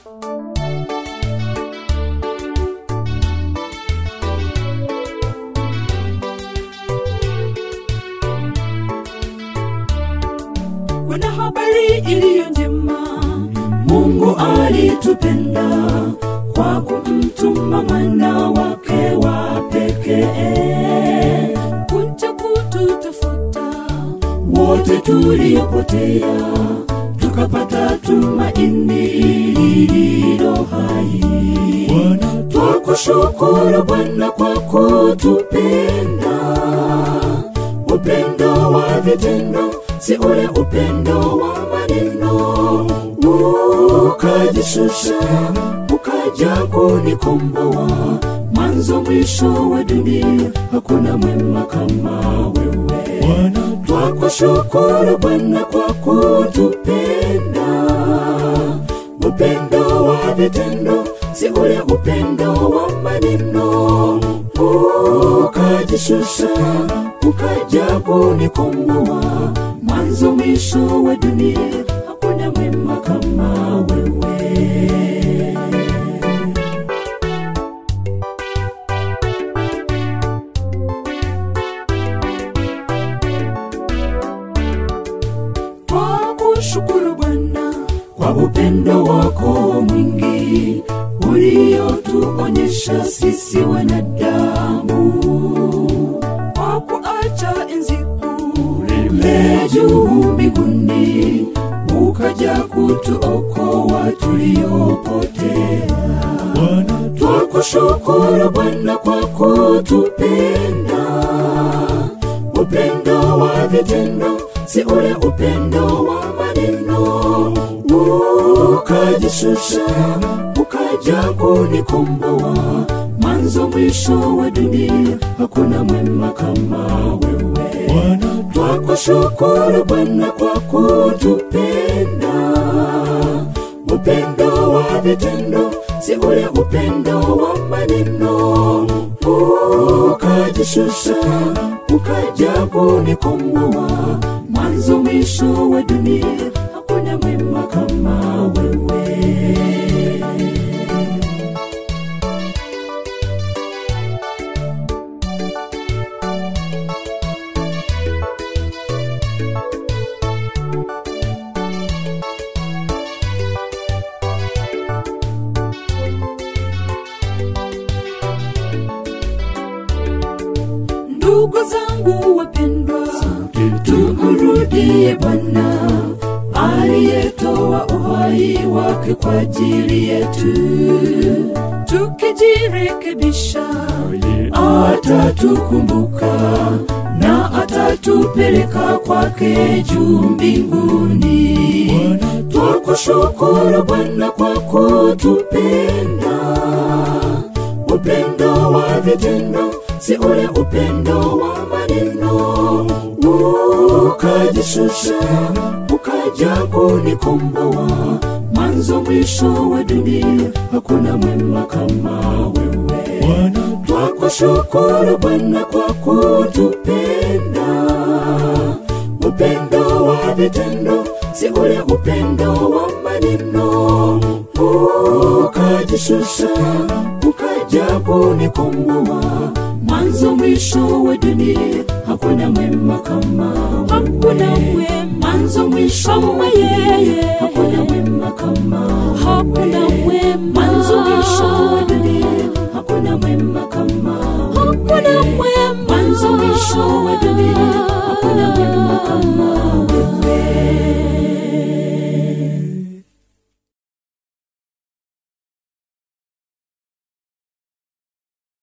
kuna habari iliyo njema mungu alitupenda kwa kumtuma mwana wake wa pekee kuja kututafuta wote tuliopotea tukapata tumaini lililo hai twakushukuru bwana kwa kutupenda upendo wa vitendo si ule upendo wa maneno ukajishusha ukaja kunikomboa mwanzo mwisho wa dunia hakuna mwema kama wewe twakushukuru bwana kwa kutupenda upendo wa vitendo si ule upendo wa maneno ukajishusha ukaja kunikomboa mwanzo mwisho wa dunia hakuna mwema kama wewe kwa kushukuru Bwana kwa upendo wako mwingi uliotuonyesha sisi wanadamu, kwa kuacha enzi kuu juu mbinguni, ukaja kutuokoa tuliopotea. Twakushukuru Bwana kwa kutupenda upendo wa vitendo si ule upendo wa maneno ukajishusha ukaja kunikomboa mwanzo mwisho wa dunia hakuna mwema kama wewe twakushukuru bwana kwa kutupenda upendo wa vitendo si ule upendo wa maneno ukajishusha ukaja kunikomboa mwanzo mwisho wa dunia hakuna mwema kama wewe ndugu zangu wapendwa tumrudie bwana aliyetoa uhai wake kwa ajili yetu tukijirekebisha atatukumbuka na atatupeleka kwake juu mbinguni twakushukuru bwana kwa kutupenda upendo wa vitendo si ule upendo wa maneno ukajishusha ukaja kunikomboa mwanzo mwisho wa dunia hakuna mwema kama wewe twakushukuru bwana kwa kutupenda upendo wa vitendo si ule upendo wa maneno ukajishusha ukaja kunikomboa mwanzo mwisho wa dunia hakuna mwema kama hakuna mwema mwanzo mwisho wa yeye hakuna